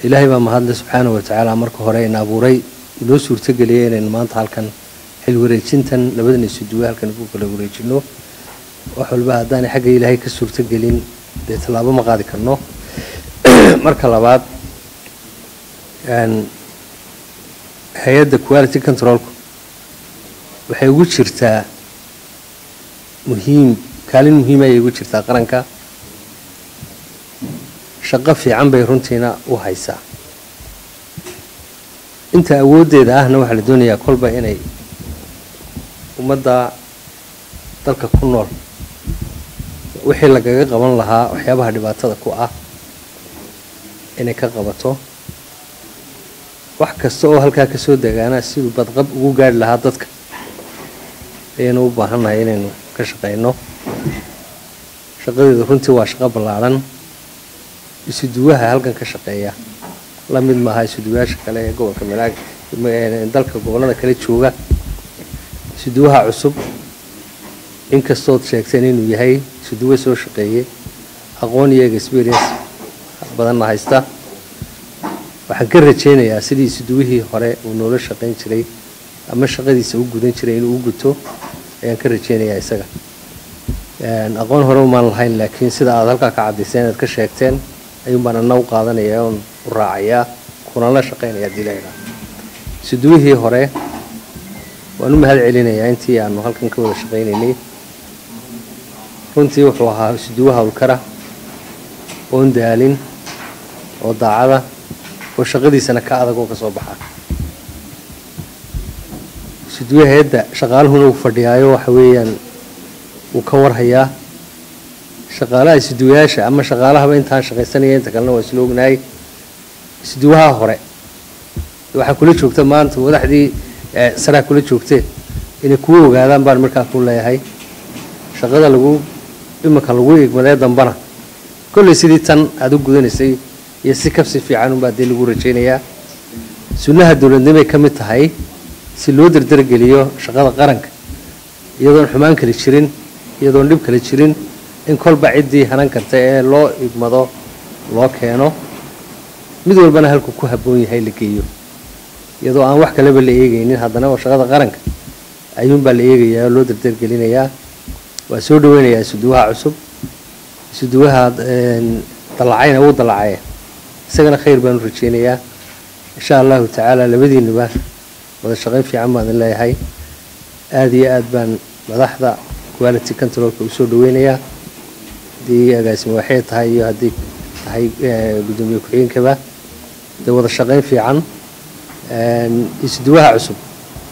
ilaahay baa mahadle subxaanahu watacaala marka hore ina abuuray inoo suurtageliyay inaynu maanta halkan xil wareejintan labadan isuduwe halkan ku kala wareejino wax walba haddaanay xagga ilaahay ka suurtagelin dee tallaabo ma qaadi karno marka labaad hay-adda quality controlku waxay ugu jirtaa muhiim kaalin muhiima ayay ugu jirtaa qaranka shaqo fiican bay runtiina u haysaa inta awooddeeda ahna waxaa la doonayaa kolba inay ummadda dalka ku nool wixii lagaga qaban lahaa waxyaabaha dhibaatada ku ah inay ka qabato wax kasta oo halkaa ka soo degaana siduu badqab ugu gaari lahaa dadka ayaynu u baahannahay inaynu ka shaqayno shaqadeedu runtii waa shaqo ballaadhan isuduwaha halkan ka shaqeeya la mid maaha isuduwayaasha kale ee gobolka manaag dalka gobollada kale jooga isuduwaha cusub inkastood sheegteen inuu yahay isuduwe soo shaqeeyey aqoon iyo experience badanna haysta waxaan ka rajaynayaa sidii isuduwihii hore uu noola shaqayn jiray ama shaqadiisa u gudan jiray inuu u guto ayaan ka rajaynayaa isaga aqoon hore umaan lahayn laakiin sida aad halkaa ka caddayseen aad ka sheegteen ayuun baan anna u qaadanaya oon u raacayaa kuna la shaqaynaya haddii la idhaha isuduwihii hore waan u mahad celinayaa intii aanu halkan ka wada shaqaynaynay runtii wuxuu ahaa isuduwo hawlkara oon daalin oo daacada oo shaqadiisana ka adag oo ka soo baxa isuduwe hay-adda shaqaaluhuna uu fadhiyaayo waxa weeyaan wuu ka warhayaa shaqaalaha isuduwayaasha ama shaqaalahaba intaan shaqaysanaya inta kalena waa isla ognahay isuduwaha hore waxaa kula joogta maanta wadaxdii saraa kula joogteen inay kuwa ogaadaan baan markaa ku leeyahay shaqada lagu iminka lagu igmadee dambana kollay sidii tan aada u gudanaysay iyo si kabsi fiican unbaa dee lagu rajaynayaa sunnaha dowladnimay ka mid tahay si loo dardargeliyo shaqada qaranka iyadoon xumaan kale jirin iyadoon dhib kale jirin in kolba ciddii hanan karta ee loo igmado loo keeno mid walbana halku ku habboon yahay la geeyo iyadoo aan wax kaleba la eegaynin haddana oo shaqada qaranka ayuunbaa la eegayaa oo loo dardargelinayaa waa soo dhaweynayaa isuduwaha cusub isuduwaha dallacayna wuu dallacaya isagana khayr baan u rajaynayaa insha allahu tacaala labadiinuba wada shaqayn fiican baan idin leeyahay aada iyo aad baan madaxda quality controlka usoo dhaweynayaa haddii agaasimo waxay tahay iyo haddii tahay guddoomiye ku-xigeenkaba dee wada shaqayn fiican isuduwaha cusub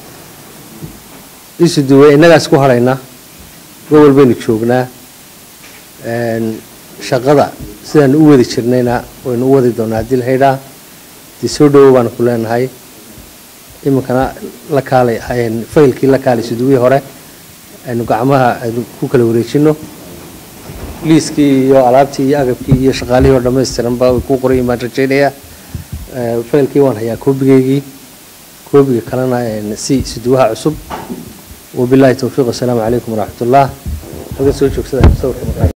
isuduwe innagaas ku hadhayna gobol baynu joognaa shaqada sidaan u wadi jirnayna waynu u wadi doonaa haddii la haydhaa dee soo dhawow baanu ku leenahay iminkana la kaalay faylkii la kaalay isuduwihii hore aynu gacmaha aynu ku kala wareejino liiskii iyo alaabtii iyo agabkii iyo shaqaalihii oo dhammaystiranba way kuu qorayin baan rajaynayaa faylkii waan hayaa koobigeygii koobiga kalena si isuduwaha cusub wabilaahi towfiiq wasalaamu calaykum waraxmat ullah halkan soo joogsada sawirka